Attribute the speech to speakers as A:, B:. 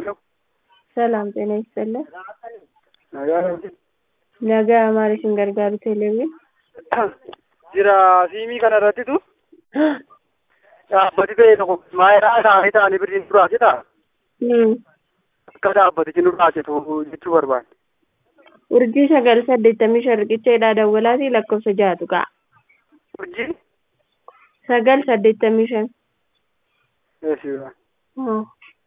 A: ሄሎ
B: ሰላም ጤና ይስጥልን።
A: nagaa namti
B: Nagaa maaliifin gargaaru teleeviin?
A: jira siimii kana irrattitu dhaabbati ta'e tokko maayilaa isaanii ta'anii birriin duraa jedha
B: Hmm.
A: akka dhaabbatichi nurraa citu jechuu barbaade.
B: Urjii sagal saddeettamii shan riqicheedhaa dawwalaatii lakkoofsa ja'atu ka'a.
A: Urjii
B: Sagal saddeettamii shan.
A: eessuudha.
B: Hmm.